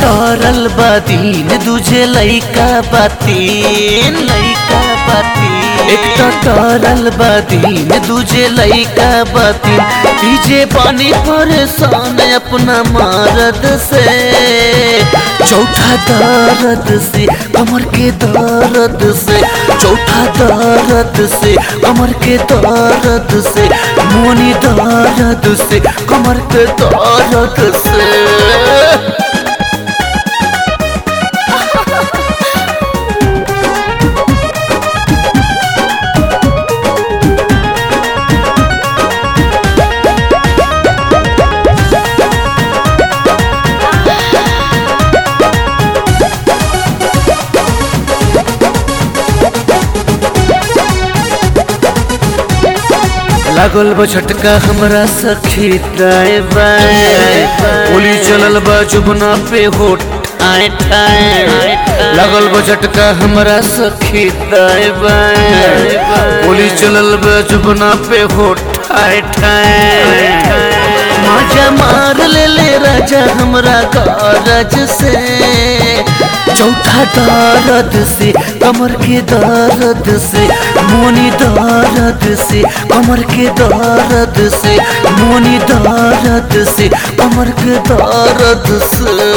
टटरल बदीन दूजे लइका बातीन लइका बातीन एक टटरल बदीन दूजे लइका बातीन तीजे पानी परेशान अपना मर्द से चौथा दर्द से कमर के दर्द से चौथा दर्द से कमर के दर्द से मोनी दर्द से कमर के दर्द से लागल बा झटका हमरा सखी दाए बाए गोली चलल बा जुबना पे होट आए ठाए लागल बा झटका हमरा सखी दाए बाए गोली चलल बा जुबना पे होट आए ठाए माजा मार ले ले राजा हमरा गरज से चौथा दर्द से कमर के दर्द से मोनी दर्द से कमर के दर्द से मोनी दर्द से कमर के दर्द से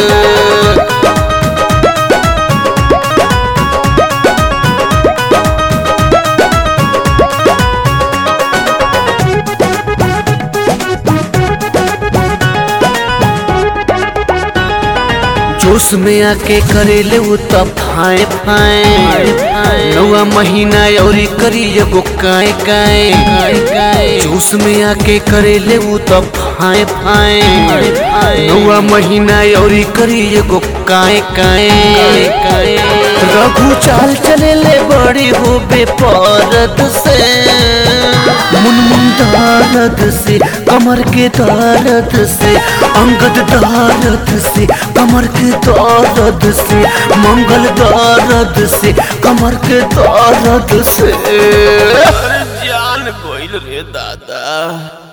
जोश में आके करेले वो तब फाए फाए नौवा महीना औरी करी एगो काए काए जोश में आके करेले वो तब फाए फाए नौवा महीना औरी करी एगो काए काए रघु चाल चले ले बड़ी हो बेपरद से मुनमुन दर्द से कमर के दर्द से अंगद दर्द से कमर के दर्द से मंगल दर्द से कमर के दर्द से अरे जान गोइल रे दादा